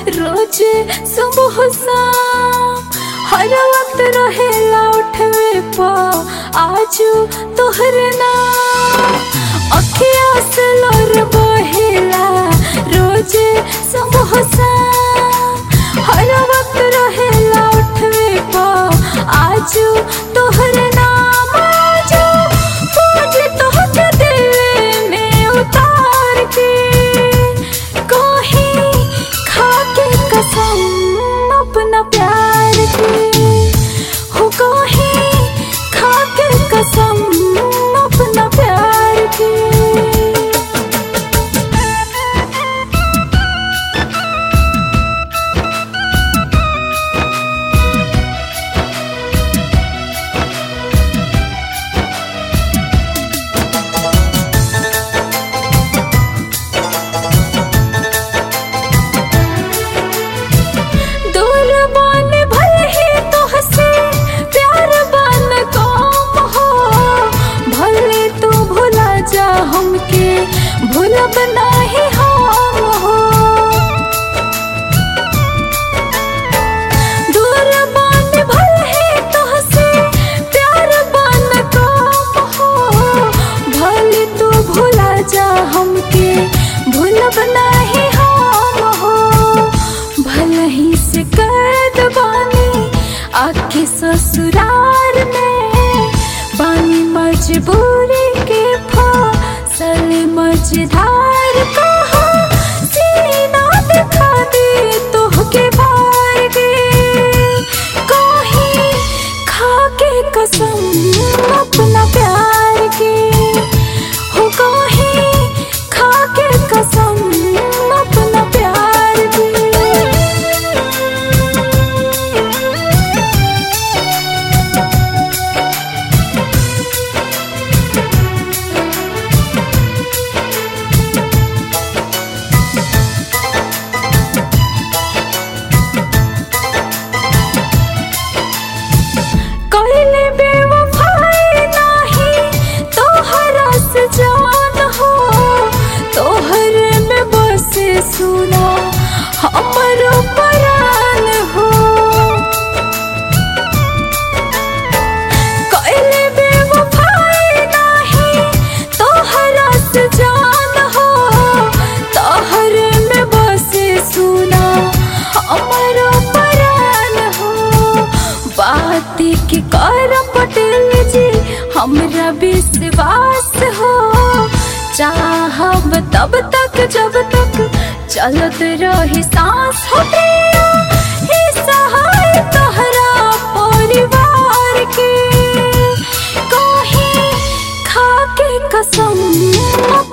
रोज सुबह शाम हर वक्त रहेला उठवे पा आजू तोहर नाम अखिया से लोर बहेला रोज सुबह शाम हर वक्त रहेला उठवे पा आजू तोहर नाम आजू पूज तोहके दिल में उतार के कहीं खाके कसम अपना प्यार की हो कहीं खाके कसम अपना प्यार की दूर बन भले ही तोहसे प्यार बन कम हो भले तू भुला जा हमके भूलब नाही हम हो दूर बन भले ही तोहसे प्यार बन कम हो भले तू भुला जा हमके भूलब नाही हम हो भले ही से कैद बानी आके ससुराल में बानी मजबूरी के फसल मझधार कहा सीना दिखा दे तोहके भार गे कहीं खाके कसम अपना प्यार की हो कहीं खाके कसम अपना प्यार की कइले बेवफाई नाही तोहरा से जान हो तोहर में बसे सुना हमर परान हो कइले बेवफाई नाही तोहरा से जान हो तोहर में बसे सुना हमर परान हो बात के कर पटेल जी हमरा विश्वास हो चाहब तब तक जब तक चलत रही सांस हो प्रिया हे सहाय तोहरा परिवार के कहीं खाके कसम